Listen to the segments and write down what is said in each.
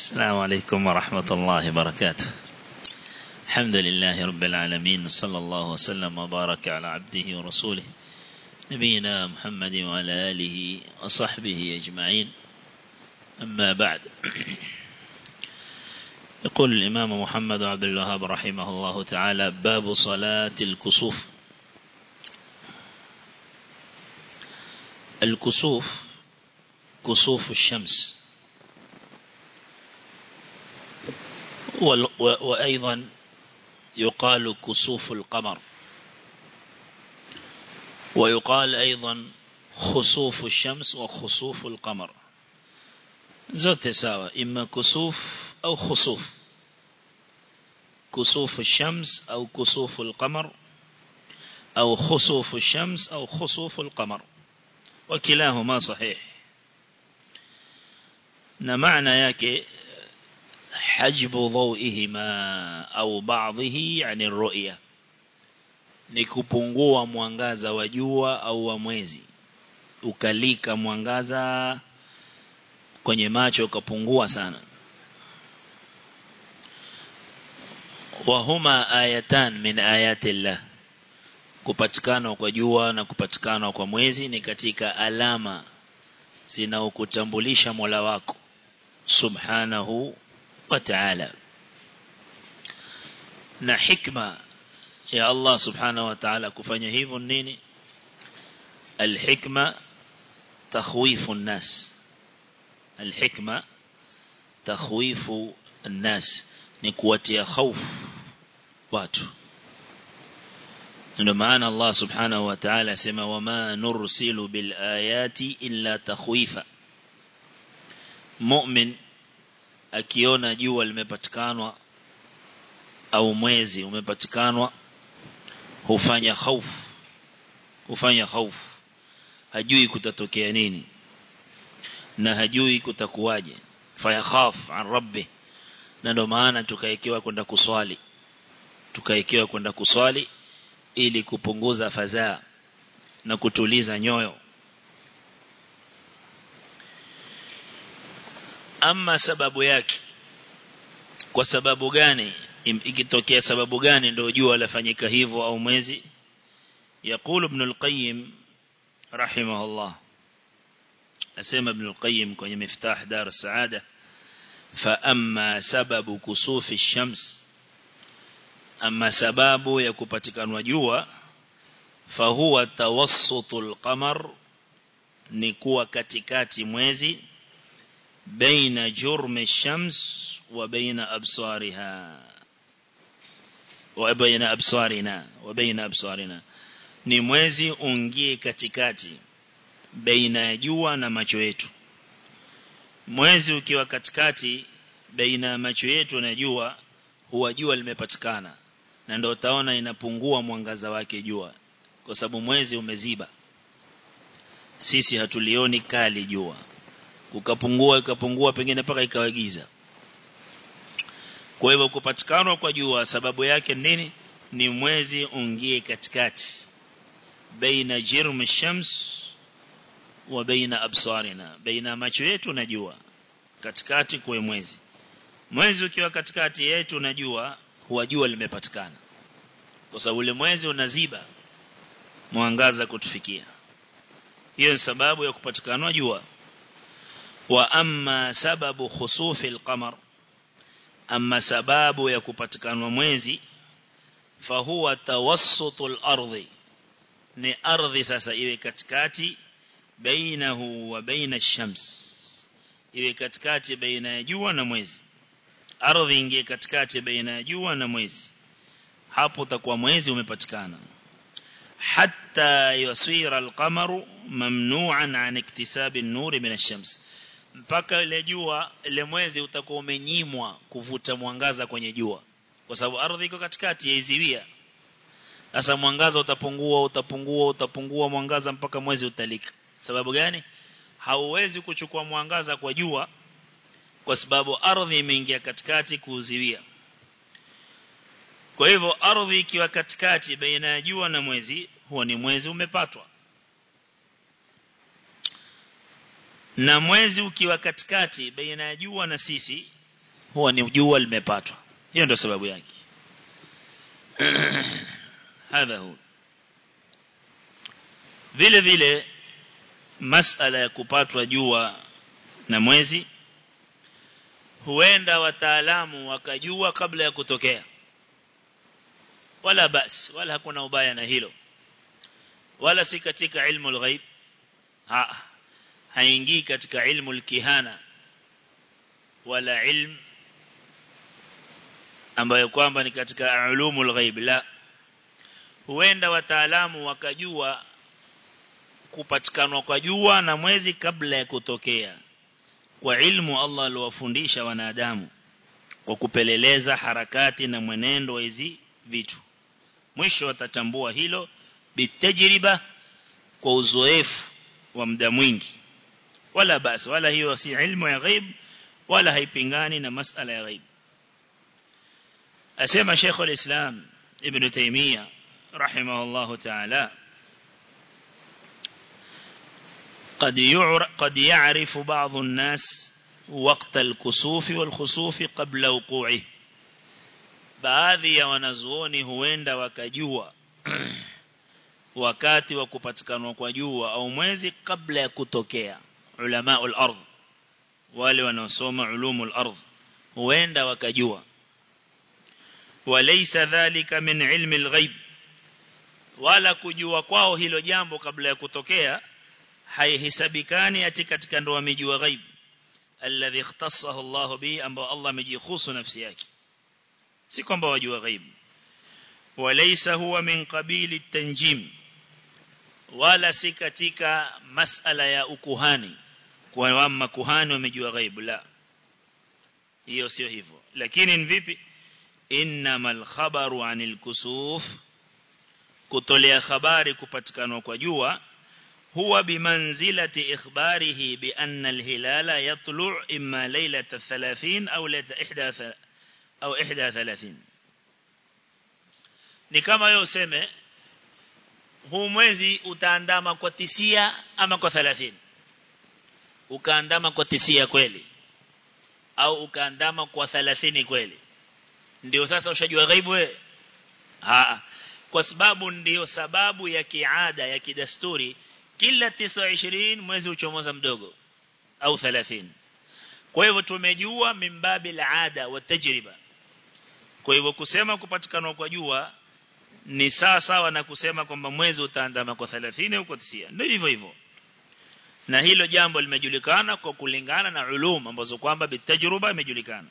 السلام عليكم ورحمة الله وبركاته الحمد لله رب العالمين صلى الله وسلم وبارك على عبده ورسوله نبينا محمد وعلى آله وصحبه أجمعين أما بعد يقول الإمام محمد عبد الوهاب رحمه الله تعالى باب صلاة الكسوف الكسوف كسوف الشمس وأيضا يقال كسوف القمر ويقال أيضا خسوف الشمس وخسوف القمر زوت ساوى إما كسوف أو خسوف كسوف الشمس أو كسوف القمر أو خسوف الشمس أو خسوف القمر وكلاهما صحيح معنى yake حجب ضوئهما au بعضه عن الرؤية ni kupungua mwangaza wa jua au wa mwezi ukalika mwangaza kwenye macho ukapungua sana wahuma ayatan min ayati Allah kupatikana kwa jua na kupatikana kwa mwezi ni katika alama zinaokutambulisha Mola wako subhanahu wa ta'ala na hikma ya Allah subhanahu wa ta'ala kufanya hivyo nini الحكمة تخويف الناس الحكمة تخويف الناس نكواتي خوف watu ndio maana Allah subhanahu wa ta'ala sema wama nursilu bil ayati illa takhwifa mu'min akiona jua limepatikanwa au mwezi umepatikanwa hufanya hofu hufanya hofu hajui kutatokea nini na hajui kutakuwaje fayakhaf an rabbi na ndio maana tukaekewa kwenda kuswali tukaekewa kwenda kuswali ili kupunguza fadhaa na kutuliza nyoyo ama sababu yake kwa sababu gani ikitokea sababu gani ndio jua lafanyika hivyo au mwezi يقول ابن القيم رحمه الله أسمى ابن القيم كون مفتاح دار السعادة فأما سبب كسوف الشمس أما سباب يكبتك وجوه فهو توسط القمر نكوى كتكات موزي بين جرم الشمس وبين أبصارها وبين أبصارنا وبين أبصارنا ni mwezi ungie katikati baina ya jua na macho yetu mwezi ukiwa katikati baina ya macho yetu na jua huwa jua limepatikana na ndio utaona inapungua mwangaza wake jua kwa sababu mwezi umeziba sisi hatulioni kali jua kukapungua ikapungua pengine paka ikawagiza kwa hivyo kupatikana kwa jua sababu yake nini ni mwezi ungie katikati baina jirm shams wa baina absarina baina macho yetu na jua katikati kwa mwezi mwezi ukiwa katikati yetu na jua huwa jua limepatikana kwa sababu ule mwezi unaziba mwangaza kutufikia hiyo ni sababu ya kupatikana jua wa amma sababu khusufi al-qamar amma sababu ya kupatikana mwezi fahuwa tawassutul ardhi ni ardhi sasa iwe katikati bainahu wa baina ash-shams iwe katikati baina ya jua na mwezi ardhi ingie katikati baina ya jua na mwezi hapo utakuwa mwezi umepatikana hatta yasira al-qamaru mamnu'an an iktisab an-nur min ash-shams mpaka ile jua ile mwezi utakuwa umenyimwa kuvuta mwangaza kwenye jua kwa sababu ardhi iko katikati yaiziwia sasa mwangaza utapungua utapungua utapungua mwangaza mpaka mwezi utalika sababu gani hauwezi kuchukua mwangaza kwa jua kwa sababu ardhi imeingia katikati kuuziwia kwa hivyo ardhi ikiwa katikati baina ya jua na mwezi huo ni mwezi umepatwa na mwezi ukiwa katikati baina ya jua na sisi huwa ni jua limepatwa hiyo ndio sababu yake hadha hu vile vile masala ya kupatwa jua na mwezi huenda wataalamu wakajua kabla ya kutokea wala bas wala hakuna ubaya na hilo wala si katika ilmu al-ghaib ha haingii katika ilmu al-kihana wala ilm ambayo kwamba ni katika ulumul ghaib la huenda wataalamu wakajua kupatikanwa kwa jua na mwezi kabla ya kutokea kwa ilmu Allah aliwafundisha wanadamu kwa kupeleleza harakati na mwenendo wa hizi vitu mwisho watatambua hilo bitajriba kwa uzoefu wa muda mwingi wala basi wala hiyo si ilmu ya ghaib wala haipingani na masala ya ghaib asema Sheikh al-Islam Ibn Taymiyyah rahimahullah ta'ala قد قد يعرف بعض الناس وقت الكسوف والخسوف قبل وقوعه baadhi ya wanazuoni huenda wakajua wakati wa kupatikanwa kwa jua au mwezi kabla ya kutokea ulama al-ardh wale wanaosoma ulumu al-ardh huenda wakajua walaysa dhalika min ilmi al-ghaib wala kujua kwao hilo jambo kabla ya kutokea haihesabikani ati katika ndo wamejua ghaib alladhi ikhtassahu Allah bi ambao Allah amejikhusu nafsi yake si kwamba wajua ghaib walaysa huwa min qabili tanjim wala si katika masala ya ukuhani kwa wama kuhani wamejua ghaib la hiyo sio hivyo lakini ni vipi innamal khabaru anil kusuf kutolea habari kupatikanwa kwa jua هو بمنزلة إخباره بأن الهلال يطلع إما ليلة الثلاثين أو ليلة إحدى أو إحدى ثلاثين ni kama yeye useme huu mwezi utaandama kwa tisia ama kwa 30 ukaandama kwa tisia kweli au ukaandama kwa 30 kweli ndio sasa ushajua ghaibu wewe kwa sababu ndio sababu ya kiada ya kidasturi kila 29 mwezi uchomoza mdogo au 30 kwa hivyo tumejua mimbabi laada wa tajriba kwa hivyo kusema kupatikana kwa jua ni sawa sawa na kusema kwamba mwezi utaandama kwa 30 au kwa 90 ndio hivyo hivyo na hilo jambo limejulikana kwa kulingana na ulum ambazo kwamba bitajruba imejulikana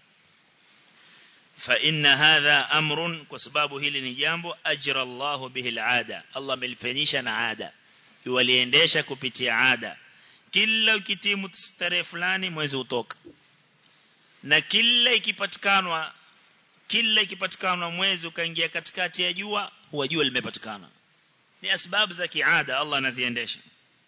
fa inna hadha amrun kwa sababu hili ni jambo ajra Allahu bihi alada Allah amelifanyisha na ada waliendesha kupitia ada kila ukitimu tarehe fulani mwezi utoka na kila ikipatikanwa kila ikipatikanwa mwezi ukaingia katikati ya jua huwa jua limepatikana ni asbabu za kiada Allah anaziendesha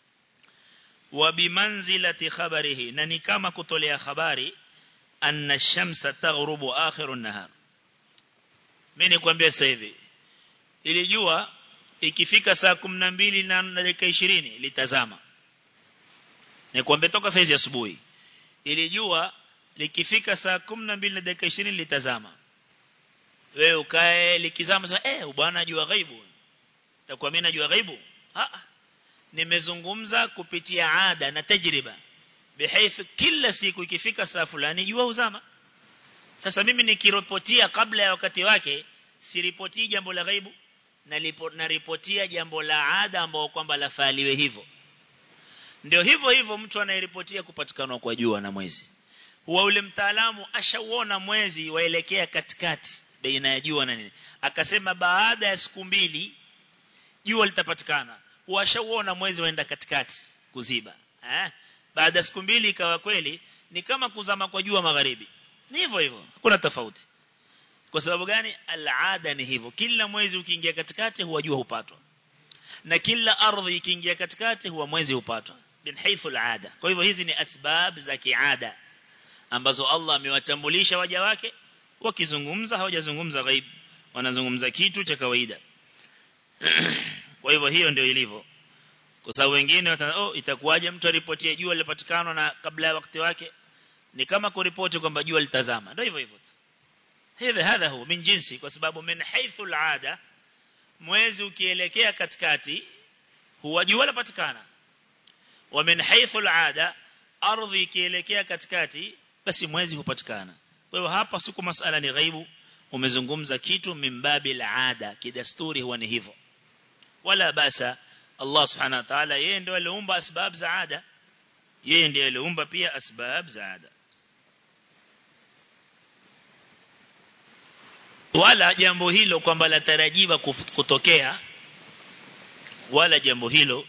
wa bimanzilati khabarihi na ni kama kutolea habari anna shamsa taghrubu akhiru nahar mimi nikwambia sasa hivi ili jua ikifika saa 12 na dakika 20 litazama nikwambia toka saizi asubuhi ili jua likifika saa 12 na dakika 20 litazama wewe ukae likizama sasa eh bwana jua ghaibu takuwa mimi najua ghaibu ah nimezungumza kupitia ada na tajriba bihaifu kila siku ikifika saa fulani jua uzama sasa mimi nikiripotia kabla ya wakati wake siripotii jambo la ghaibu na ripotia jambo la ada ambao kwamba lafaliwe hivyo ndio hivyo hivyo mtu anayeripotia kupatikana kwa jua na mwezi huwa ule mtaalamu ashauona mwezi waelekea katikati baina ya jua na nini akasema baada ya siku mbili jua litapatikana washauona mwezi waenda katikati kuziba eh baada ya siku mbili ikawa kweli ni kama kuzama kwa jua magharibi ni hivyo hivyo hakuna tofauti kwa sababu gani alada ni hivyo kila mwezi ukiingia katikati huwa jua hupatwa na kila ardhi ikiingia katikati huwa mwezi hupatwa bin haythu alada kwa hivyo hizi ni asbab za kiada ambazo Allah amewatambulisha waja wake wakizungumza hawajazungumza ghaib wanazungumza kitu cha kawaida kwa hivyo hiyo ndio ilivyo kwa sababu wengine oh itakuwaje mtu aripotie jua lipatikana na kabla ya wakati wake ni kama kuripoti kwamba jua litazama ndio hivyo hivyo hivi hadha huwa min jinsi kwa sababu min haythu al'ada mwezi ukielekea katikati huwa jua lapatikana wa min haythu al'ada ardhi ikielekea katikati basi mwezi hupatikana kwa hiyo hapa siku masala ni ghaibu umezungumza kitu mimbabi al'ada kidasturi huwa ni hivyo wala basa Allah subhanahu wa ta'ala yeye ndiye aliumba asbab za ada yeye ndiye aliumba pia asbab za ada wala jambo hilo kwamba latarajiwa kutokea wala jambo hilo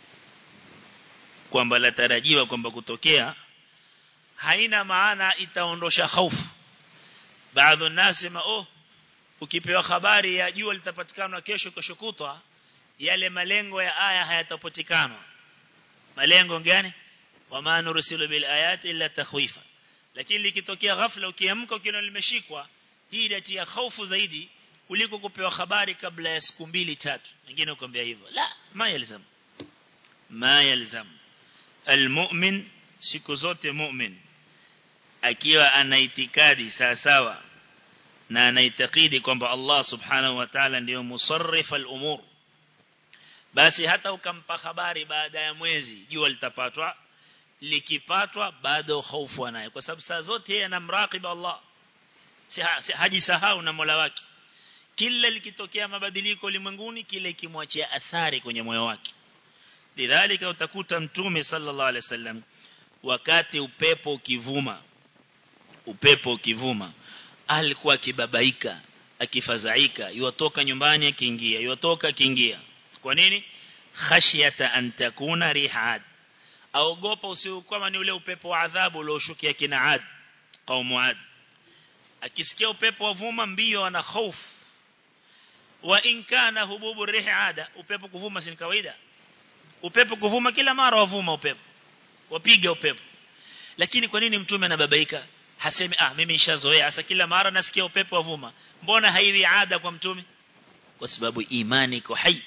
kwamba latarajiwa kwamba kutokea haina maana itaondosha hofu baadhi nasema oh ukipewa habari ya jua litapatikana kesho kesho kutwa yale malengo ya aya hayatapatikana malengo gani wama nursilu bil ayati illa takhwifa lakini likitokea ghafla ukiamka ukiona limeshikwa hii inatia hofu zaidi kuliko kupewa habari kabla ya siku mbili tatu wengine ukwambia hivyo la ma yalzam ma yalzam almu'min siku zote mu'min akiwa ana itikadi sawa sawa na anaitakidi kwamba Allah subhanahu wa ta'ala ndiyo musarrif al-umur basi hata ukampa habari baada ya mwezi jua litapatwa likipatwa bado hofu anayo kwa sababu saa zote yeye anamraqiba Allah si, ha, si hajisahau na Mola wake kila likitokea mabadiliko ulimwenguni kile kimwachia athari kwenye moyo wake lidhalika utakuta mtume sallallahu alaihi wasallam wakati upepo ukivuma upepo ukivuma alikuwa akibabaika akifadhaika yuatoka nyumbani akiingia yuatoka akiingia kwa nini khashyata an takuna rihad aogopa usiukoma ni ule upepo wa adhabu ulioshukia kina ad qaumu ad akisikia upepo wavuma mbio ana hofu wa in kana hububu rihada upepo kuvuma si kawaida upepo kuvuma kila mara wavuma upepo wapiga upepo lakini kwa nini mtume anababaika hasemi ah mimi nishazoea hasa kila mara nasikia upepo wavuma mbona haiwi ada kwa mtume kwa sababu imani iko hai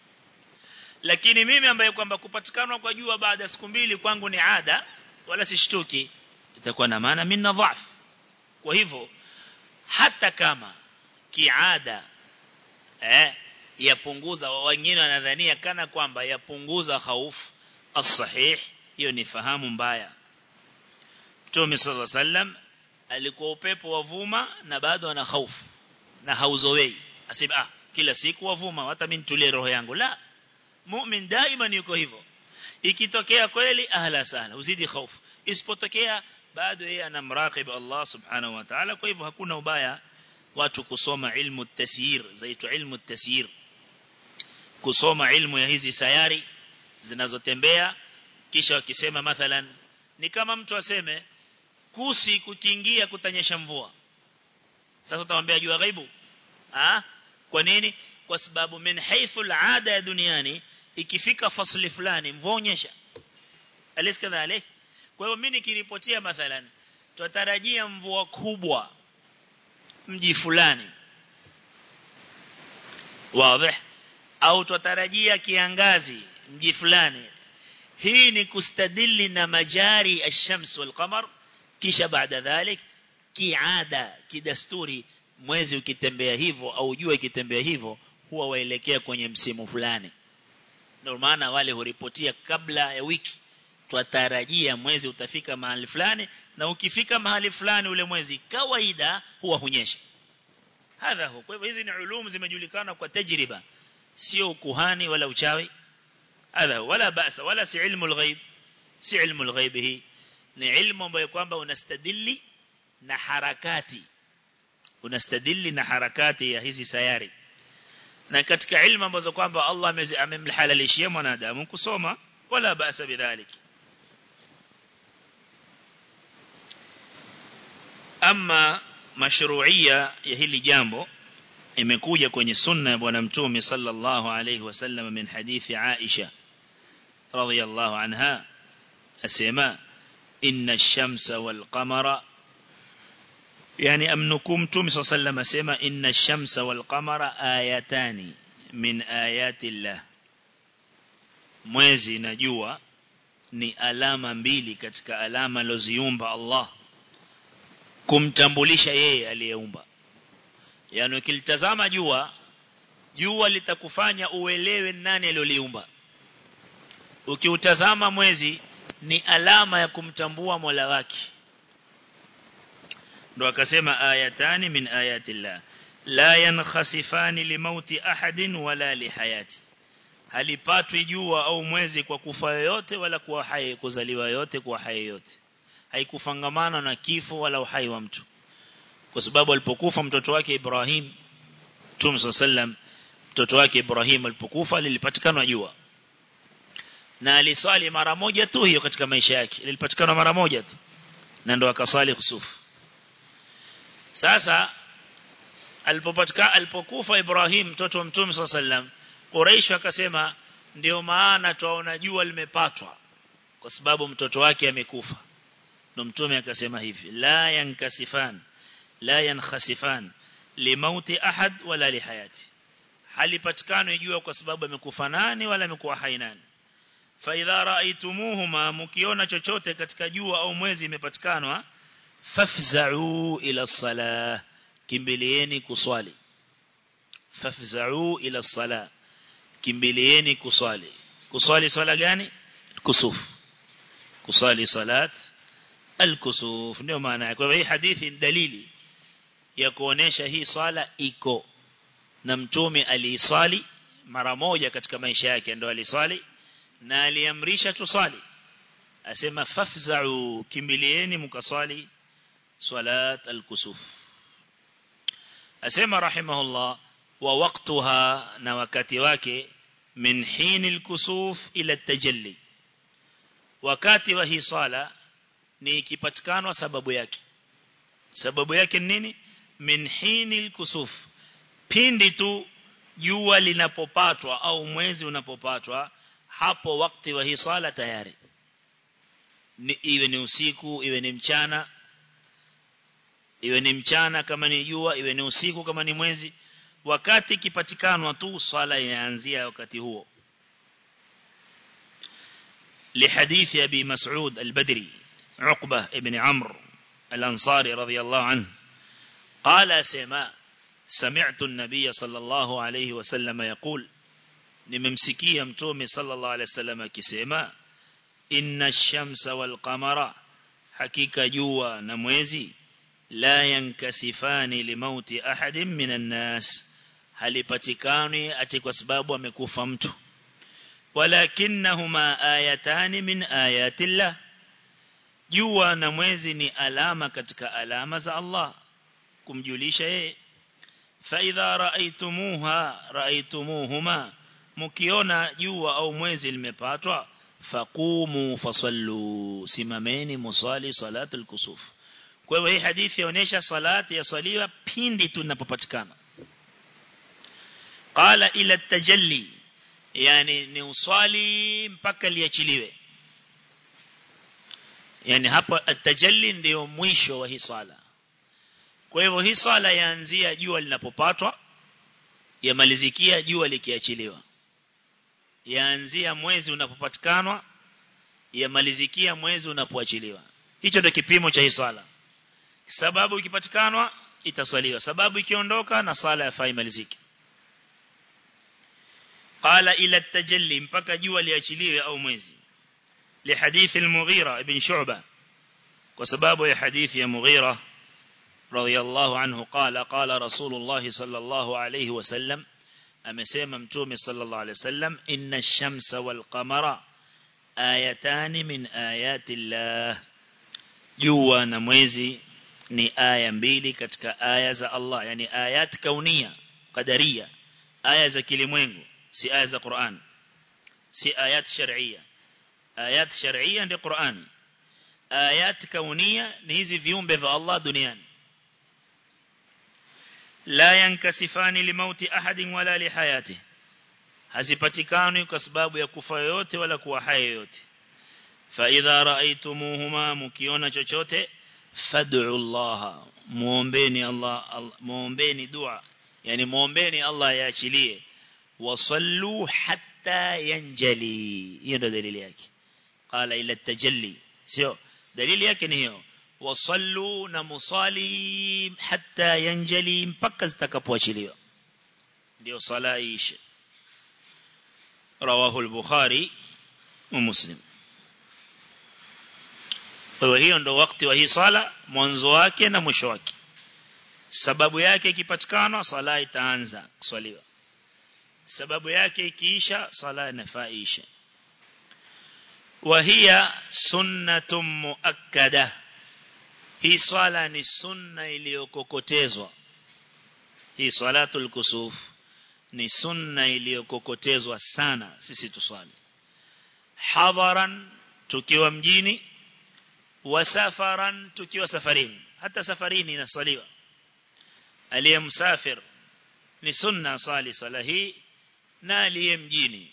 lakini mimi ambaye kwamba kupatikana kwa jua baada ya siku mbili kwangu ni ada wala sishtuki itakuwa na maana mimi dhaifu kwa hivyo hata kama kiada eh yapunguza wengine wanadhania kana kwamba yapunguza hofu as-sahih hiyo ni fahamu mbaya Mtume صلى الله عليه وسلم alikuwa upepo wavuma na bado ana hofu na hauzowei asema ah kila siku wavuma hata mimi nitulie roho yangu la mu'min daima yuko hivyo ikitokea kweli ahla sana uzidi hofu isipotokea bado yeye anamraqib Allah subhanahu wa ta'ala kwa hivyo hakuna ubaya watu kusoma ilmu tasyir zaitwa ilmu tasyir kusoma ilmu ya hizi sayari zinazotembea kisha wakisema mathalan ni kama mtu aseme kusi kukiingia kutanyesha mvua sasa utamwambia jua ghaibu ah kwa nini kwa sababu min haythu al'ada ya duniani ikifika fasli fulani mvua unyesha aliskadhalik kwa hiyo mimi nikiripotia mathalan tutarajia mvua kubwa mji fulani wazi au tutarajia kiangazi mji fulani hii ni kustadili na majari ash-shams wal-qamar kisha baada dhalik kiada kidasturi mwezi ukitembea hivyo au jua ikitembea hivyo huwa waelekea kwenye msimu fulani ndio maana wale huripotia kabla ya wiki twatarajia mwezi utafika mahali fulani na ukifika mahali fulani ule mwezi kawaida huwa hunyesha hadha hu kwa hivyo hizi ni ulumu zimejulikana kwa tajriba sio kuhani wala uchawi hadha wala basa wala si ilmu alghaib si ilmu alghaib hii ni ilmu ambayo kwamba unastadili na harakati unastadili na harakati ya hizi sayari na katika ilmu ambazo kwamba Allah amemhalalishia mwanadamu kusoma wala basa bidhalik ama mashru'ia ya hili jambo imekuja kwenye sunna ya bwana mtume sallallahu alayhi wasallam min hadithi Aisha radhiyallahu anha asema inna ash-shamsa wal qamara yani amnukum mtume sallallahu alayhi wasallam asema inna ash-shamsa wal qamara ayatani min ayati Allah mwezi na jua ni alama mbili katika alama loziumba Allah kumtambulisha yeye aliyeumba yani ukilitazama jua jua litakufanya uelewe nani aliyoliumba ukiutazama mwezi ni alama ya kumtambua Mola wake ndo akasema ayatani min ayatillah la yankhasifani limauti ahadin wala lihayati halipatwi jua au mwezi kwa kufa yoyote wala kuwa hai kuzaliwa yote kuwa hai yote haikufangamana na kifo wala uhai wa mtu kwa sababu alipokufa mtoto wake Ibrahim Mtume sallam mtoto wake Ibrahim alipokufa lilipatikana jua na aliswali mara moja tu hiyo katika maisha yake lilipatikana mara moja tu na ndo akasali kusufu sasa alipopatika alipokufa Ibrahim mtoto wa Mtume sallam Quraysh akasema ndio maana tuaona jua limepatwa kwa sababu mtoto wake amekufa ndo mtume akasema hivi la yankasifan la yankhasifan limauti ahad wala lihayati halipatikani jua kwa sababu amekufa nani wala amekuwa hai nani fa idha raaitumuhuma mkiona chochote katika jua au mwezi imepatikanwa fafza'u ila salah kimbilieni kuswali fafza'u ila salah kimbilieni kuswali kuswali swala gani kusufu kuswali salat al-kusuf ndio maana yake kwa hii hadithi dalili ya kuonesha hii swala iko na mtume aliisali mara moja katika maisha yake ndio alisali na aliamrisha tusali asema fafza'u kimbilieni mkaswali salat al-kusuf asema rahimahullah wa waqtuha na wakati wake min hini al-kusuf ila at-tajalli wakati wa hii sala ni ikipatikanwa sababu yake sababu yake nini min hini al-kusuf pindi tu jua linapopatwa au mwezi unapopatwa hapo wakati wa hii sala tayari ni, iwe ni usiku iwe ni mchana iwe ni mchana kama ni jua iwe ni usiku kama ni mwezi wakati kipatikanwa tu swala inaanzia wakati huo لحديث أبي مسعود البدري عقبة ابن عمرو الأنصاري رضي الله عنه قال سما سمعت النبي صلى الله عليه وسلم يقول نممسكي متومي صلى الله عليه وسلم كسما إن الشمس والقمر حقيقة جوا نموزي لا ينكسفان لموت أحد من الناس halipatikani ati kwa sababu amekufa mtu walakinnahuma ayatani min ayatillah jua na mwezi ni alama katika alama za Allah kumjulisha yeye fa idha raaitumuha raaitumuhuma mkiona jua au mwezi limepatwa faqumu fasallu simameni musali salatul kusuf kwa hivyo hii hadithi inaonyesha salati yasaliwa pindi tunapopatikana qala ila tajalli yani ni uswali mpaka liachiliwe yani hapa atajalli ndio mwisho wa hii swala kwa hivyo hii swala yaanzia jua linapopatwa yamalizikia jua likiachiliwa yaanzia mwezi unapopatikanwa yamalizikia mwezi unapoachiliwa hicho ndio kipimo cha hii swala sababu ikipatikanwa itaswaliwa sababu ikiondoka na swala yafai maliziki قال إلى التجلي mpaka jua liachiliwe au mwezi لحديث المغيرة ابن شعبة وسباب يا حديث يا مغيرة رضي الله عنه قال قال رسول الله صلى الله عليه وسلم أمسيما متومي صلى الله عليه وسلم إن الشمس والقمر آيتان من آيات الله جوا نموزي ni aya mbili katika aya za Allah yani ayat kaunia qadaria aya za kilimwengu si aya za Qur'an si ayat shar'iyya ayat shar'iyya ndio Qur'an ayat kaunia ni hizi viumbe vya Allah duniani la yankasifani limauti ahadin wala lihayati hazipatikani kwa sababu ya kufa yote wala kuwa hai yote fa idha raaitumuhuma mukiona chochote fad'u Allah muombeni Allah muombeni dua yani muombeni Allah yaachilie wasallu hatta yanjali hiyo ndio dalili yake qala ila tajalli sio dalili yake ni hiyo wasallu na musali hatta yanjali mpaka zitakapoachiliwa ndio sala ishe rawahu al-bukhari wa muslim kwa hiyo ndo wakati wa hii sala mwanzo wake na mwisho wake sababu yake ikipatikana sala itaanza kuswaliwa sababu yake ikiisha sala inafaisha وهي سنة مؤكدة hii swala ni sunna iliyokokotezwa hii salatul kusuf ni sunna iliyokokotezwa sana sisi tuswali hadaran tukiwa mjini wa safaran tukiwa safarini hata safarini inaswaliwa aliye msafir ni sunna swali swala hii na aliye mjini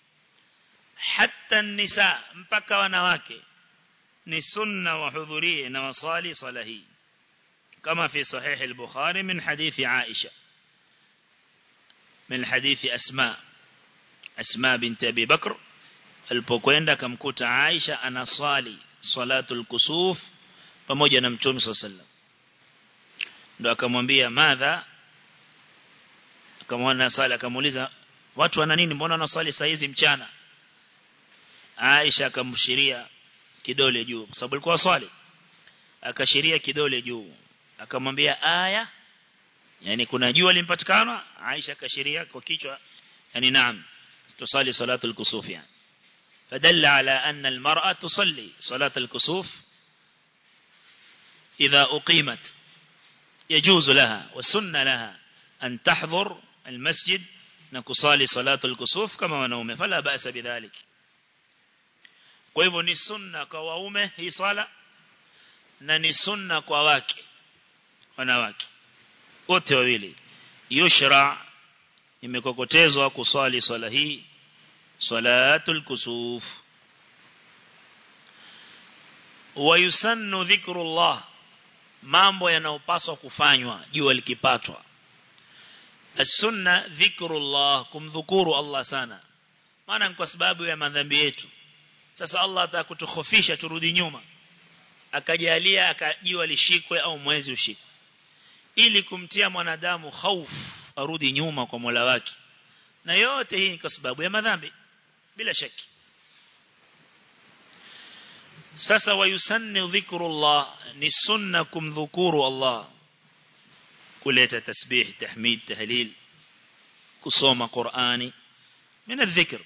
hata nisa mpaka wanawake ni sunna wahudhurie na wasali sala hii kama fi sahih al-bukhari min hadithi aisha min hadithi asma asma binti abi bakr alipokwenda akamkuta aisha anasali salatul kusuf pamoja na mtume sallallahu ndo akamwambia madha akamwona sala akamuuliza watu wana nini mbona wanasali saa hizi mchana Aisha akamshiria kidole juu kwa sababu alikuwa swali akashiria kidole juu akamwambia aya yani kuna jua limpatikana Aisha akashiria kwa kichwa yani naam tusali salatu al-kusuf yani فدل على أن المرأة تصلي صلاة الكسوف إذا أقيمت يجوز لها والسنة لها أن تحضر المسجد نكصالي صلاة الكسوف كما ونومه فلا بأس بذلك kwa hivyo ni sunna kwa waume hii swala na ni sunna kwa wake wanawake wote wawili yushra imekokotezwa kuswali swala hii salatul kusuf wayusannu dhikrullah mambo yanayopaswa kufanywa jua likipatwa as-sunna dhikrullah kumdhukuru Allah sana maana kwa sababu ya madhambi yetu sasa Allah atakutukhofisha turudi nyuma akajalia akajiwa lishikwe au mwezi ushikwe ili kumtia mwanadamu hofu arudi nyuma kwa Mola wake na yote hii kwa sababu ya madhambi bila shaki sasa wayusanni dhikrullah ni sunna kumdhukuru Allah kuleta tasbih tahmid tahlil kusoma Qur'ani min adh-dhikr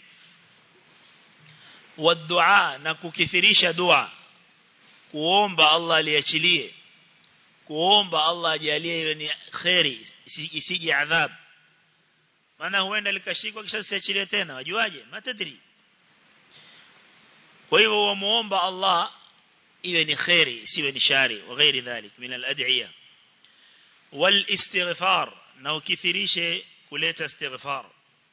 والدعاء na kukithirisha dua kuomba Allah aliachilie kuomba Allah ajalie iwe ni khairi isije adhab maana huenda likashikwa kisha siachilie tena wajuaje matadri kwa hivyo wamuomba Allah iwe ni khairi isiwe ni shari wa ghairi dhalik min al-ad'iya wal istighfar na ukithirishe kuleta istighfar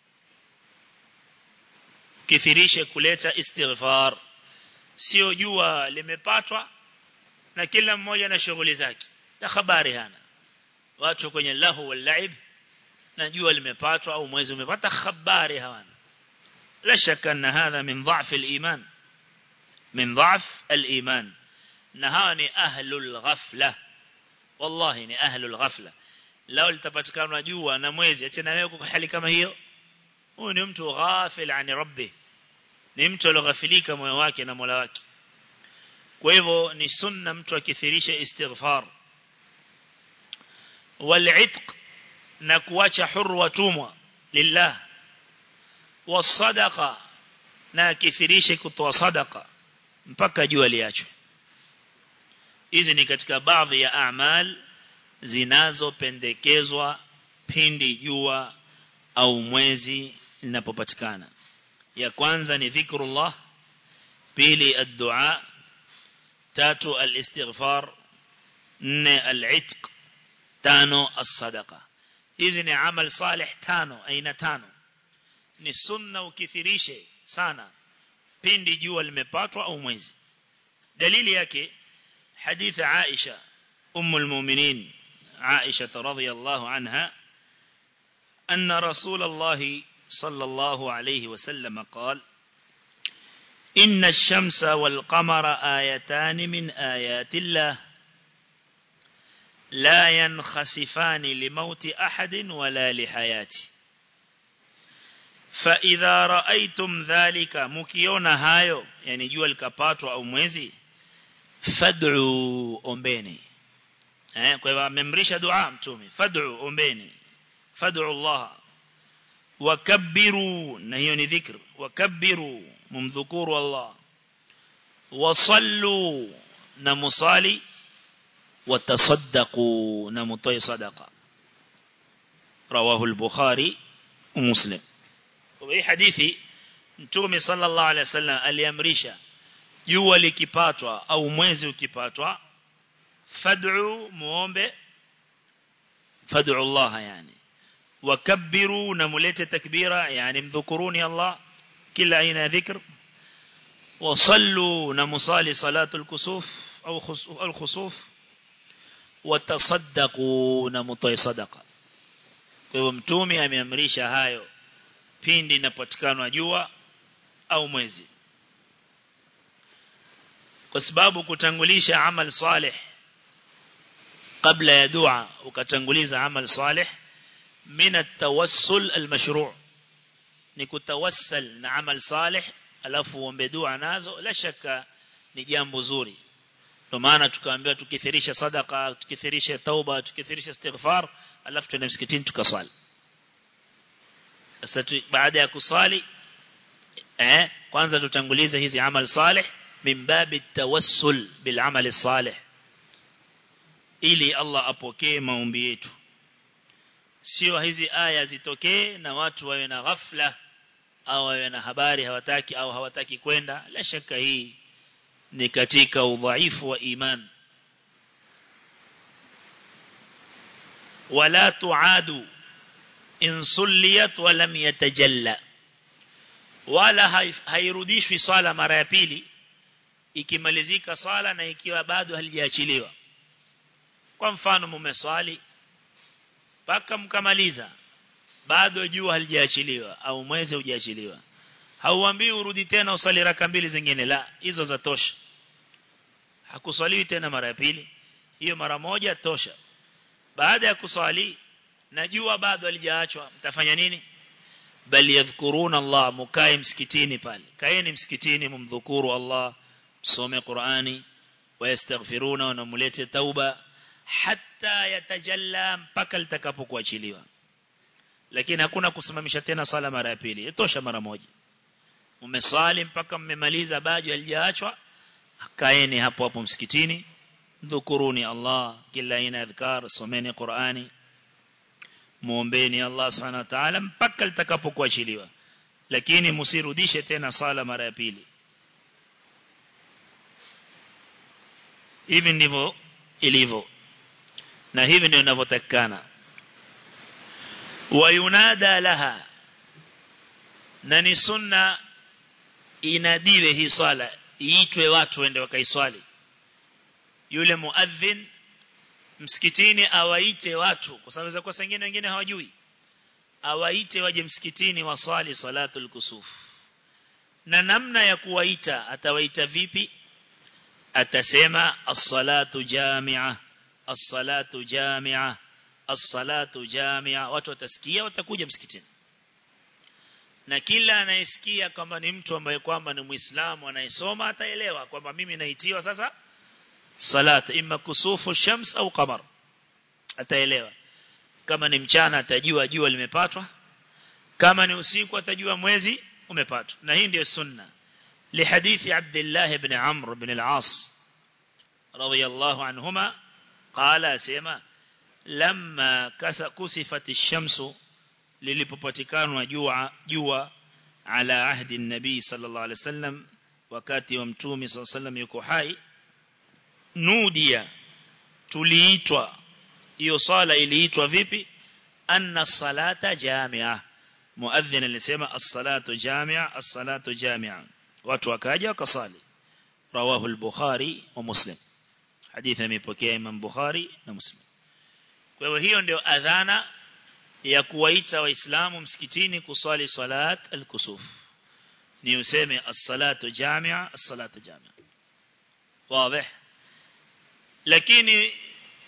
kithirishe kuleta istighfar sio jua limepatwa na kila mmoja na shughuli zake ta habari hana watu kwenye lahu wal laib na jua limepatwa au mwezi umepata habari hawana la shaka na hadha min dha'f al-iman min dha'f al-iman na hawa ni ahlul ghafla wallahi ni ahlul ghafla lao litapatikana jua na mwezi acha na wewe kwa hali kama hiyo huyu ni mtu ghafil ani rabbi ni mtu aliyoghafilika moyo wake na Mola wake kwa hivyo ni sunna mtu akithirisha istighfar wal'itq na kuacha huru watumwa lillah wasadaqa na akithirishe kutoa sadaqa mpaka jua liachwe hizi ni katika baadhi ya amal zinazopendekezwa pindi jua au mwezi linapopatikana ya kwanza ni dhikrullah pili ad-du'a tatu al-istighfar nne al-itq tano as-sadaqa hizi ni amal salih tano aina tano ni sunna ukithirishe sana pindi jua limepatwa au mwezi dalili yake hadith Aisha ummu al-mu'minin Aisha radhiyallahu anha أن رسول الله صلى الله عليه وسلم قال إن الشمس والقمر آيتان من آيات الله la yankhasifani limauti ahadin wala lihayati fa idha raaitum dhalika mukiona hayo yani jua likapatwa au mwezi fad'u ombeni eh kwa hivyo amemrisha dua mtume fad'u ombeni fad'u Allah wakabbiru na hiyo ni dhikr wakabbiru mumdhukuru Allah wasallu na musali watasaddaqu na mutai sadaqa rawahu al-bukhari ومسلم hii hadithi mtume sallallahu alaihi wasallam aliamrisha jua likipatwa au mwezi ukipatwa fad'u muombe fad'u Allah yani wakabbiru na mulete takbira yani mdhukuruni Allah kila aina dhikr wasallu na musali salatu al-kusuf au al-khusuf watasaddaqu na mutai sadaqa kwa hivyo mtume ameamrisha hayo pindi inapatikana jua au mwezi kwa sababu kutangulisha amal salih kabla ya dua ukatanguliza amal salih min at-tawassul al-mashru' ni kutawassal na amal salih alafu uombe dua nazo la shaka ni jambo zuri ndio maana tukaambiwa tukithirisha sadaka tukithirisha tauba tukithirisha istighfar alafu tuende msikitini tukaswali sasa baada ya kusali eh kwanza tutangulize hizi amal salih min babi tawassul bil amal salih ili Allah apokee maombi yetu sio hizi aya zitokee na watu wawe na ghafla au wawe na habari hawataki au hawataki kwenda la shaka hii ni katika udhaifu wa iman wala tuadu in sulliyat wa lam yatajalla wala hairudishwi sala mara ya pili ikimalizika sala na ikiwa bado halijaachiliwa kwa mfano mumeswali paka mkamaliza bado jua halijaachiliwa au mwezi hujaachiliwa hauambii urudi tena usali raka mbili zingine la hizo za tosha hakuswaliwi tena mara ya pili hiyo mara moja tosha baada ya kuswali na jua bado halijaachwa mtafanya nini bali yadhkuruna Allah mukae msikitini pale kaeni msikitini mumdhukuru Allah msome Qur'ani wayastaghfiruna wa namulete tauba hatta yatajalla mpaka litakapokuachiliwa lakini hakuna kusimamisha tena sala mara ya pili itosha mara moja umesali mpaka mmemaliza bado halijaachwa kaeni hapo hapo msikitini dhukuruni Allah kila aina adhkar someni Qur'ani muombeni Allah subhanahu wa ta'ala mpaka litakapokuachiliwa lakini msirudishe tena sala mara ya pili hivi ndivyo ilivyo na hivi ndio inavyotakikana wayunada laha na ni sunna inadiwe hii swala iitwe watu wende wakaiswali yule muadhin msikitini awaite watu kwa sababu za kwa sengine wengine hawajui awaite waje msikitini waswali salatul kusuf na namna ya kuwaita atawaita vipi atasema as-salatu jami'a as-salatu jami'a as-salatu jami'a watu watasikia watakuja msikitini na kila anayesikia kwamba ni mtu ambaye kwamba ni muislamu anayesoma ataelewa kwamba mimi naitiwa sasa salat imma kusufu shams au qamar ataelewa kama ni mchana atajua jua limepatwa kama ni usiku atajua mwezi umepatwa na hii ndio sunna لحديث عبد الله بن عمرو بن العاص رضي الله عنهما قال سيما لما كسفت الشمس lilipopatikana jua jua ala ahdi nabii sallallahu alaihi wasallam wakati wa mtume sallallahu alaihi wasallam yuko hai nudia tuliitwa hiyo sala iliitwa vipi anna salata jamia muadhin alisema as-salatu jamia as-salatu jamia watu wakaja wakasali rawahu al-bukhari wa muslim hadithi imepokea imam bukhari na muslim kwa hiyo hiyo ndio adhana ya kuwaita waislamu msikitini kuswali salat al-kusuf ni useme as-salatu jamia as-salatu jamia wazi lakini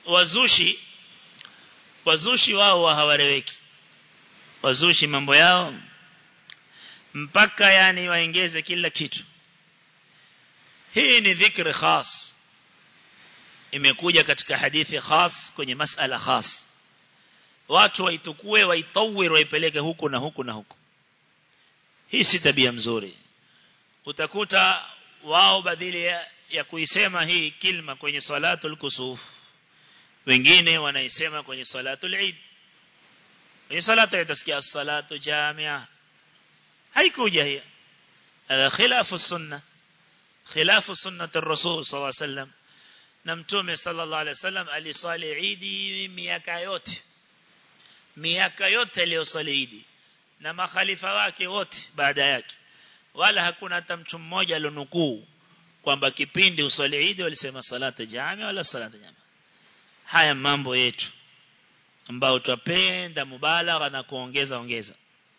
wazushi wazushi wao hawareweki wazushi mambo yao mpaka yani waongeze kila kitu hii ni dhikri khas imekuja katika hadithi khas kwenye masala khas watu waitukue waitawir waipeleke huku na huku na huku hii si tabia mzuri utakuta wao badili ya, ya kuisema hii kilma kwenye salatul kusuf wengine wanaisema kwenye salatul eid kwenye salatu utasikia salatu jamia haikuja hiyo هذا خلاف السنة خلاف سنة الرسول صلى الله عليه وسلم نمتومي صلى الله عليه وسلم alisali idi miaka yote miaka yote aliyosali idi na makhalifa wake wote baada yake wala hakuna hata mtu mmoja alionukuu kwamba kipindi usali idi walisema salata jamia wala salata jamia haya mambo yetu ambao tutapenda mubalagha na kuongeza ongeza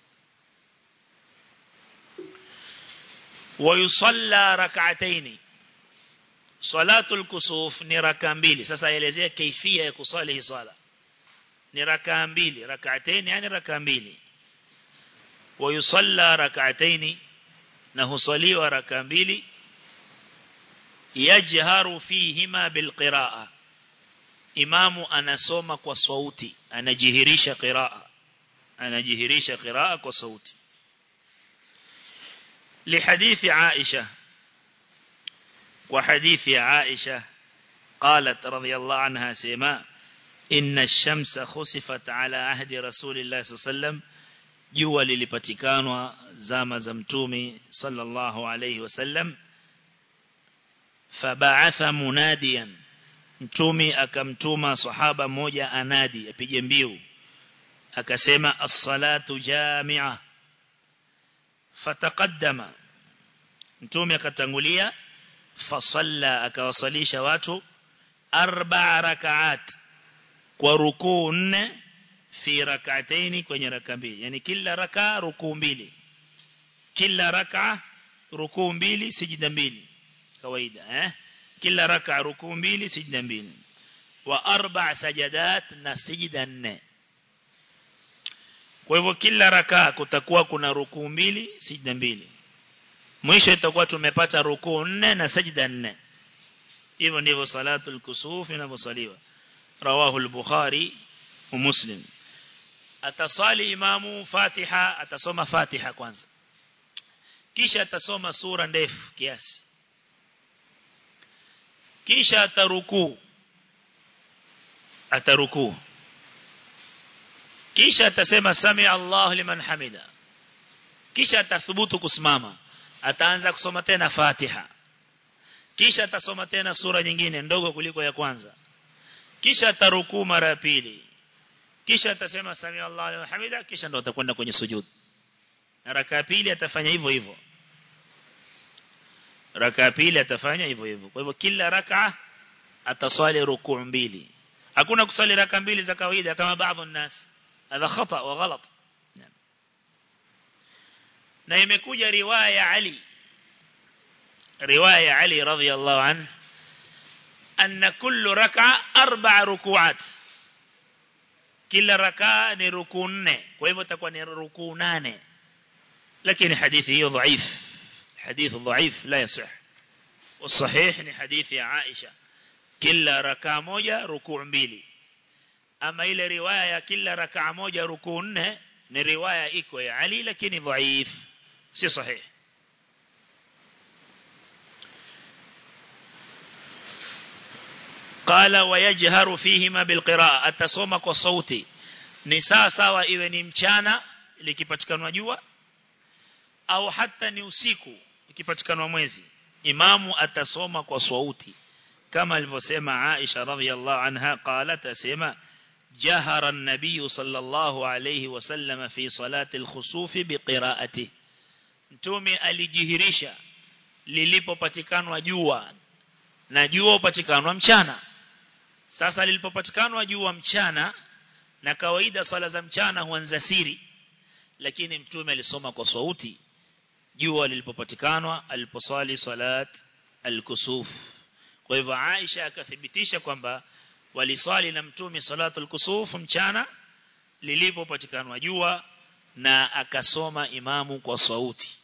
ويصلى ركعتين صلاة الكسوف ni raka mbili sasa elezea kaifia ya kusali hii sala ni raka mbili rak'atayn yani raka mbili ويصلى ركعتين na husaliwa raka mbili yajharu fihima bilqiraa imamu anasoma kwa sauti anajihirisha qiraa anajihirisha qiraa kwa sauti لحديث عائشة وحديث عائشة قالت رضي الله عنها سيما إن الشمس خسفت على عهد رسول الله صلى الله عليه وسلم jua lilipatikanwa zama za mtume sallallahu alayhi wasallam faba'atha munadiyan mtume akamtuma sahaba mmoja anadi apige mbiu akasema as-salatu jami'a fataqaddama mtume akatangulia fasalla akawasalisha watu arba'a rak'at kwa rukuu nne fi rak'ataini kwenye raka mbili yani kila raka rukuu mbili kila raka rukuu mbili sijida mbili kawaida eh kila raka rukuu mbili sijida mbili wa arba' sajadat na sijida nne kwa hivyo kila raka kutakuwa kuna rukuu mbili sijida mbili mwisho itakuwa tumepata rukuu nne na sajida nne hivyo ndivyo salatul kusuf inavyosaliwa rawahu al-bukhari wa muslim atasali imamu fatiha atasoma fatiha kwanza kisha atasoma sura ndefu kiasi kisha atarukuu atarukuu kisha atasema sami Allah liman hamida kisha atathubutu kusimama ataanza kusoma tena Fatiha kisha atasoma tena sura nyingine ndogo kuliko ya kwanza kisha atarukuu mara ya pili kisha atasema sami Allah liman hamida kisha ndo atakwenda kwenye sujud na raka pili atafanya hivyo hivyo raka pili atafanya hivyo hivyo kwa hivyo kila raka ataswali rukuu mbili hakuna kusali raka mbili za kawaida kama baadhi ya nas هذا خطأ وغلط نعم na imekuja riwaya ya Ali riwaya ya Ali radhiyallahu anhu anna kullu rak'a arba'a ruku'at kila rak'a ni rukuu nne kwa hivyo itakuwa ni rukuu nane lakini hadithi hiyo dhaif hadith dhaif la yasih والصحيح ni hadithi ya Aisha kila rak'a moja rukuu mbili ama ile riwaya ya kila rakaa moja rukuu nne ni riwaya iko ya Ali lakini dhaif si sahih قال ويجهر فيهما بالقراءة atasoma kwa sauti ni sawa sawa iwe ni mchana likipatikana jua au hata ni usiku ikipatikana mwezi imamu atasoma kwa sauti kama alivyosema Aisha radhiallahu anha qalat asema جهر النبي صلى الله عليه وسلم في صلاة الخسوف بقراءته mtume alijihirisha lilipopatikanwa jua na jua upatikanwa mchana sasa lilipopatikanwa jua mchana na kawaida sala za mchana huanza siri lakini mtume alisoma kwa sauti jua lilipopatikanwa aliposali salat al-kusuf kwa hivyo Aisha akathibitisha kwamba waliswali na mtume salatul kusuf mchana lilipopatikana jua na akasoma imamu kwa sauti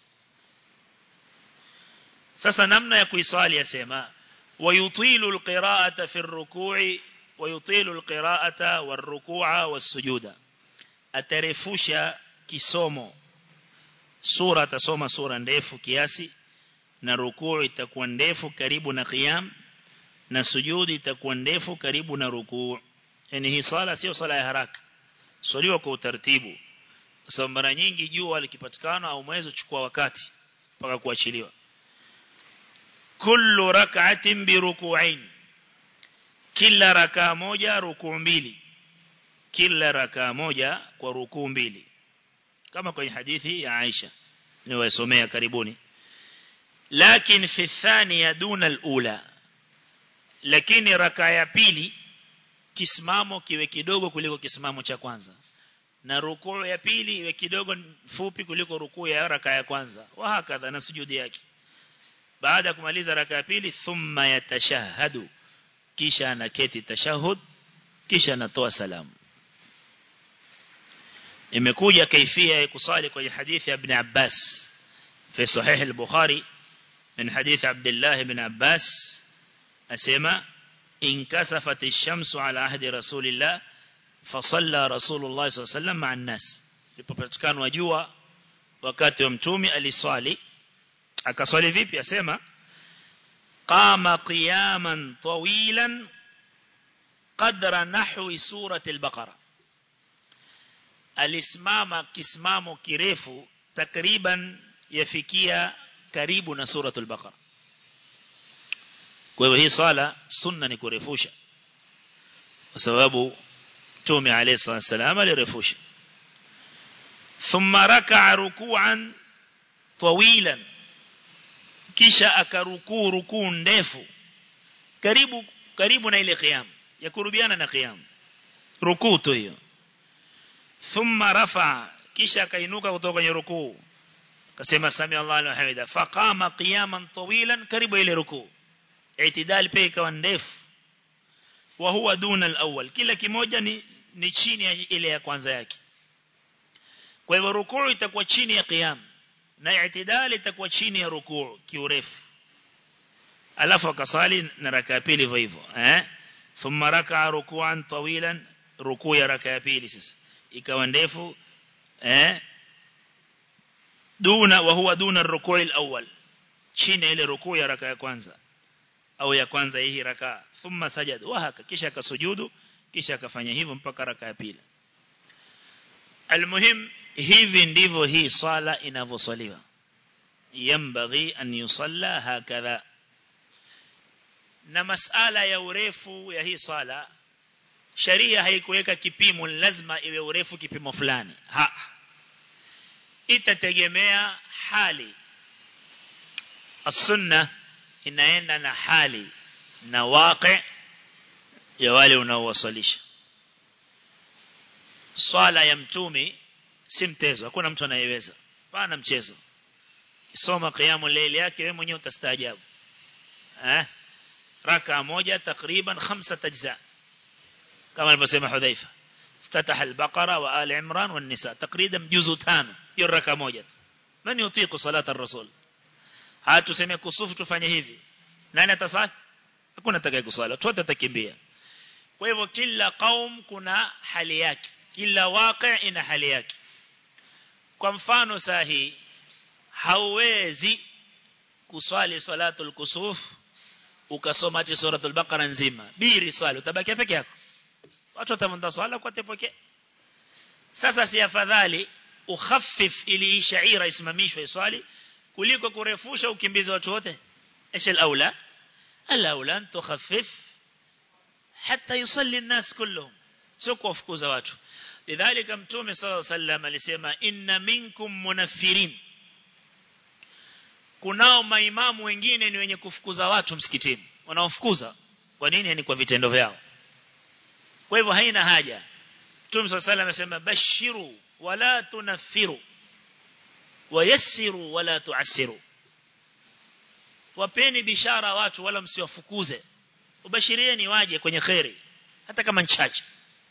sasa namna ya kuiswali yasema wayutilu alqira'ata fi ar-ruku'i wayutilu alqira'ata war-ruku'a was-sujuda atarefusha kisomo sura atasoma sura ndefu kiasi na rukuu itakuwa ndefu karibu na qiyam na sujudi itakuwa ndefu karibu na rukuu yani hii sala sio sala ya haraka swaliwa kwa utaratibu sababu mara nyingi jua likipatikana au mwezi uchukua wakati mpaka kuachiliwa kullu rak'atin bi ruku'ain kila rakaa moja rukuu mbili kila rakaa moja kwa rukuu mbili kama kwenye hadithi ya Aisha niwaisomea karibuni lakini fi thaniya duna alula lakini rakaa ya pili kisimamo kiwe kidogo kuliko kisimamo cha kwanza na rukuu ya pili iwe kidogo fupi kuliko rukuu ya raka ya kwanza wa hakadha na sujudi yake baada ya kumaliza raka ya pili thumma yatashahadu kisha anaketi tashahud kisha anatoa salamu imekuja kaifia ya kusali kwenye hadithi ya ibn Abbas في صحيح البخاري من حديث عبد الله بن عباس أسمى انكسفت الشمس على عهد رسول الله فصلى رسول الله صلى الله عليه وسلم مع الناس lipopatikana wajua wakati wa mtume aliswali akaswali vipi asema qama qiyaman tawilan qadra nahwi surati al-baqara alisimama kisimamo kirefu takriban yafikia karibu na suratul baqara kwa hivyo hii sala sunna ni kurefusha kwa sababu Mtume عليه الصلاه والسلام alirefusha thumma raka'a ruku'an tawilan kisha akarukuu rukuu ndefu karibu karibu na ile qiyam ya kurubiana na qiyam rukuu tu hiyo thumma rafa kisha akainuka kutoka kwenye rukuu akasema sami Allah wa hamida faqama qiyaman tawilan karibu ile rukuu itidal pia ikawa ndefu wa huwa duna al-awwal kila kimoja ni ni chini ya ile ya kwanza yake kwa hivyo rukuu itakuwa chini ya qiyam na itidal itakuwa chini ya rukuu kiurefu alafu akasali na raka pili hivyo hivyo eh thumma raka'a ruku'an tawilan rukuu ya raka ya pili sasa ikawa ndefu eh duna wa huwa duna ar-ruku' al-awwal chini ile rukuu ya raka ya kwanza au ya kwanza hii raka thumma sajada wa haka kisha akasujudu kisha akafanya hivyo mpaka raka ya pili almuhim hivi ndivyo hii swala inavyoswaliwa yambaghi an yusalla hakadha na masala ya urefu ya hii swala sharia haikuweka kipimo lazima iwe urefu kipimo fulani ha itategemea hali as-sunna inaenda na hali na waqi ya wale unaowasalisha swala ya mtumi si mtezo hakuna mtu anayeweza pana mchezo kisoma qiyamu layli yake wewe mwenyewe utastaajabu eh raka moja takriban khamsa ajza kama alivyosema Hudhaifa افتتح البقرة وآل عمران والنساء تقريبا جزء تانو hiyo raka moja من يطيق صلاة الرسول hatu sema kusufu tufanye hivi nani atasali hakuna atakaye kusala tu atakimbia kwa hivyo kila kaum kuna hali yake kila waqi ina hali yake kwa mfano sahi hauwezi kuswali salatul kusuf ukasoma ati suratul baqara nzima biri swali utabaki peke yako watu watamanda swala kwa tepoke sasa si afadhali ukhaffif ili shaira isimamishwe swali kuliko kurefusha ukimbiza watu wote ايش الاولى الاولى ان تخفف حتى يصلي الناس كلهم sio kuwafukuza watu lidhalika mtume صلى الله عليه وسلم alisema inna minkum munaffirin kunao maimamu wengine ni wenye kufukuza watu msikitini wanaofukuza kwa nini ni kwa vitendo vyao kwa hivyo haina haja mtume صلى الله عليه وسلم amesema bashiru wala tunaffiru wayassiru wala tuassiru wapeni bishara watu wala msiwafukuze ubashirieni waje kwenye khairi hata kama nchache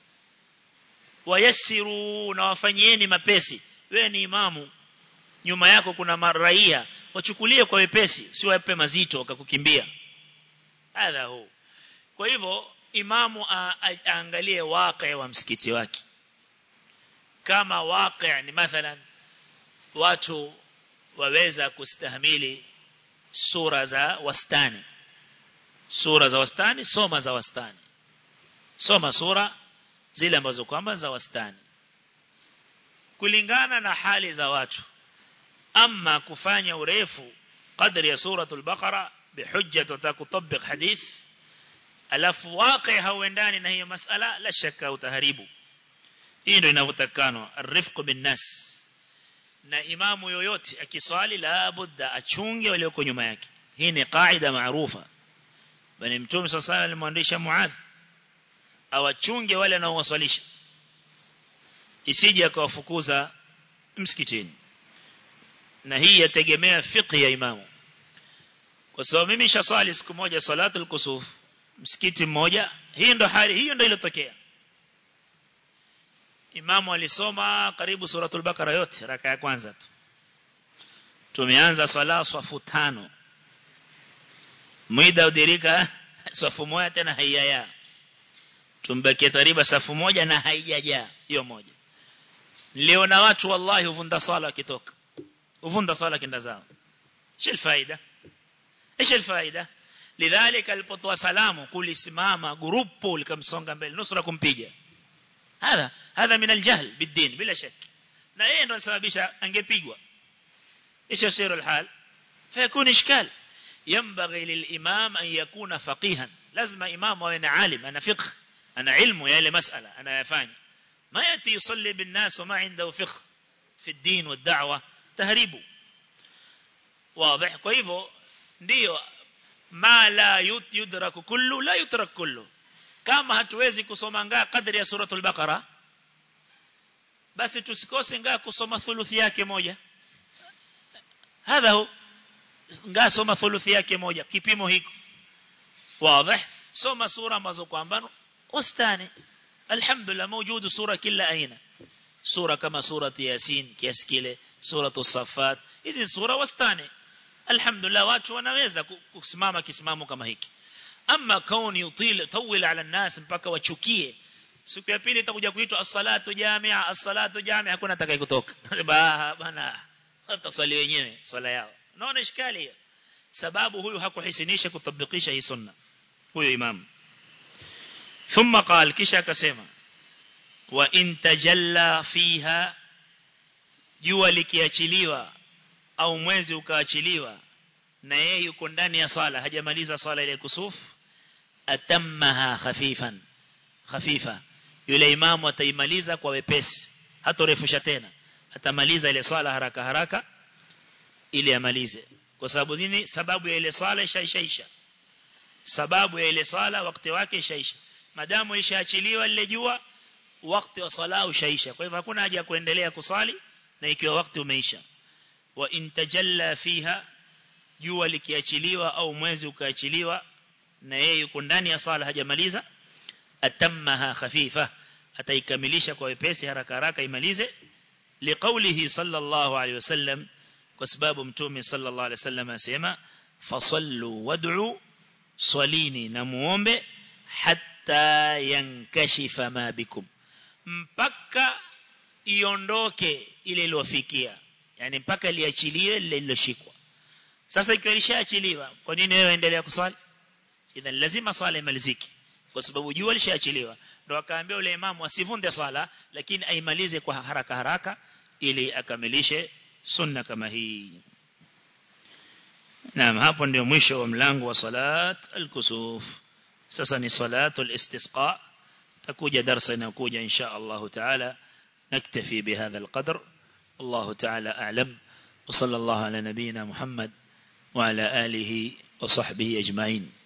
wayassiru na wafanyieni mapesi wewe ni imamu nyuma yako kuna maraia wachukulie kwa wepesi si wape mazito wakakukimbia hadha hu kwa hivyo imamu aangalie waqi wa msikiti wake kama waqi ni mathalan watu waweza kustahimili sura za wastani sura za wastani soma za wastani soma sura zile ambazo kwamba za wastani kulingana na hali za watu ama kufanya urefu kadri ya suratul baqara bihujja tutakutabik hadith alafu waqi hauendani na hiyo masala la shaka utaharibu hii ndio inavyotakana arifq bin nas na imamu yoyote akiswali la budda achunge walioko nyuma yake hii ni kaida maarufa bali mtume sasa alimwandisha muadh awachunge wale anaowaswalisha isije akawafukuza msikitini na hii yategemea fiqh ya imamu kwa sababu mimi nishaswali siku moja salatul kusuf msikiti mmoja hii ndo hali hiyo ndo iliyotokea imamu alisoma karibu suratul bakara yote raka ya kwanza tu tumeanza swala swafu tano muda udirika swafu moja tena haiyaya tumbakie tariba safu moja na haijajaa hiyo moja leo na watu wallahi uvunda swala wakitoka uvunda swala kenda zao shil faida ايش الفائده لذلك alipotoa salamu kulisimama grupu likamsonga mbele nusura kumpiga hadha hadha min aljahl bidin bila shak na yeye ndo anasababisha angepigwa ايش يصير الحال فيكون اشكال ينبغي للامام ان يكون فقيها لازم امام awe عالم انا فقه انا علم يا ile masala anayafanya ما ياتي يصلي بالناس وما عنده فقه في الدين والدعوه تهريبه واضح kwa hivyo ndio ma la yudraku kullu la yutrak kullu kama hatuwezi kusoma ngaa kadri ya suratul baqara basi tusikose ngaa kusoma thuluthi yake moja hadha hu ngaa soma thuluthi yake moja kipimo hiko wazi soma sura ambazo kwamba wastani alhamdulillah mawjudu sura kila aina sura kama surati yasin kiasi kile suratu safat hizi sura wastani alhamdulillah watu wanaweza kusimama kisimamo kama hiki ama kauni util tawil ala nas mpaka wachukie siku ya pili itakuja kuitwa as-salatu jamia as-salatu jamia hakuna atakaye kutoka bana wataswali wenyewe swala yao unaona ishkali hiyo sababu huyu hakuhisinisha kutabikisha hii sunna huyo imam thumma qal kisha akasema wa in tajalla fiha jua likiachiliwa au mwezi ukaachiliwa na yeye yuko ndani ya sala hajamaliza sala ile kusuf atammaha khafifan khafifa yule imamu ataimaliza kwa wepesi hatorefusha tena atamaliza ile swala haraka haraka ili amalize kwa sababu nini sababu ya ile swala ishaisha sababu ya ile swala wakati wake ishaisha madamu ishaachiliwa lile jua wakati wa sala ushaisha kwa hivyo hakuna haja ya kuendelea kuswali na ikiwa wakati umeisha wa intajalla fiha jua likiachiliwa au mwezi ukaachiliwa na yeye yuko ndani ya sala hajamaliza atammaha khafifa ataikamilisha kwa wepesi haraka haraka imalize liqaulihi sallallahu alaihi wasallam kwa sababu mtume sallallahu alaihi wasallam asema fasallu wad'u swalini na muombe hatta yankashifa ma bikum mpaka iondoke ile iliyofikia yani mpaka liachilie lile liloshikwa sasa ikiwa lishaachiliwa kwa nini wewe endelea kuswali idhan lazima swala imalizike kwa sababu jua lishaachiliwa ndio akaambia yule imamu asivunde swala lakini aimalize kwa haraka haraka ili akamilishe sunna kama hii Naam hapo ndio mwisho wa mlango wa salat al-kusuf sasa ni salatul istisqa takuja darasa inayokuja insha Allah taala naktafi bihadha al-qadr الله تعالى أعلم وصلى الله على نبينا محمد وعلى آله وصحبه أجمعين